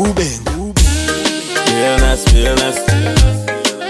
Ruben. Realness, realness.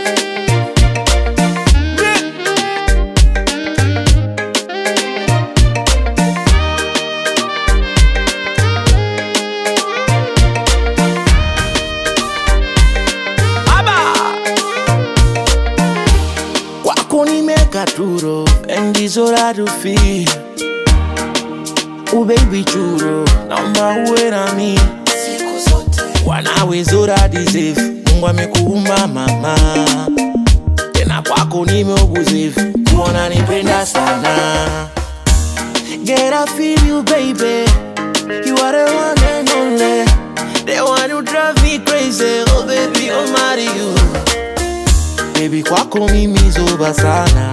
kwako nimeka turo and is all I do feel Oh baby churo naomba uwe nami wanawe zora deserve Mungu amekuumba mama tena kwako nimeobuzevu kuona nipenda sana Get I feel you baby You are the one and only The one who drive me crazy Oh baby I'll marry you Baby kwako mimi zoba sana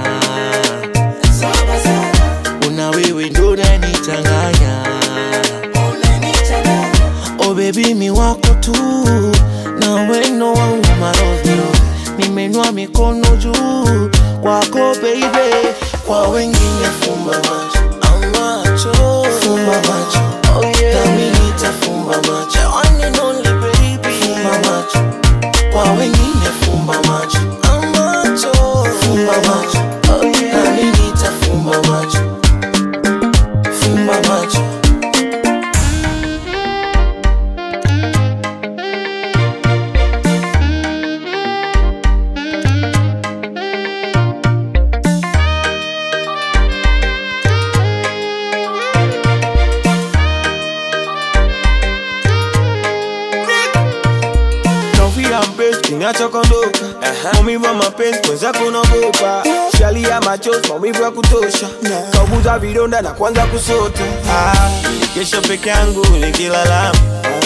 Una wewe ndo unanichanganya Oh baby mi wako tu Na weno wangu marovyo Nimenua mikono juu Kwako baby Kwa wengine fumba macho Amacho Fumba macho Oh yeah Nami nitafumba macho The one and only baby Fumba macho kwa wengine fumba macho amacho fumba macho oh yeah. nami nitafumba macho fumba macho Kofia mpenzi kinachokondoka maumivu ya mapenzi mwenzako unaogopa shali ya machozi maumivu ya kutosha kauguza vidonda na kwanza kusota Ah, kesho peke yangu nikilalama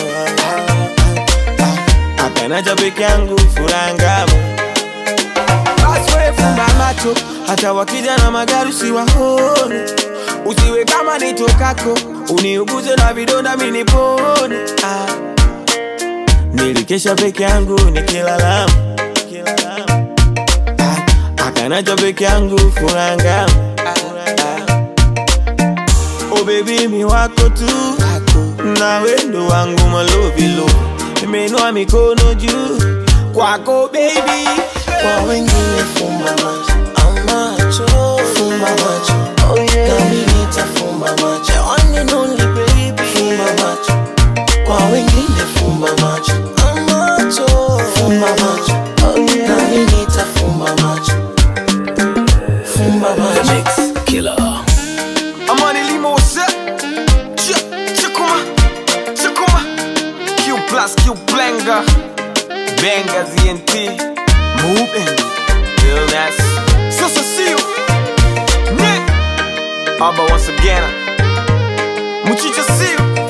akanacha peke yangu furaha ngamu Basi wewe fumba macho hata wakija na magari usiwaone usiwe kama nitokako uniuguze na vidonda minipone ah. nilikesha peke yangu nikilalama Ah, akanacha peke yangu furaha ngamu Oh baby mi wako tu na wendo wangu malovilo nimenua mikono juu kwako baby kwa wengine fumba macho amacho fumba macho oh yeah. nami nitafumba macho The one and only baby fumba macho kwa wengine fumba macho amacho fumba macho oh yeah. nami nitafumba macho fumba macho I'm on the limo set. Ch chakuma, chakuma. Q plus Q blenga. Benga ZNT. Moving. realness So so see you. Nick. Abba once again. Muchicha see you.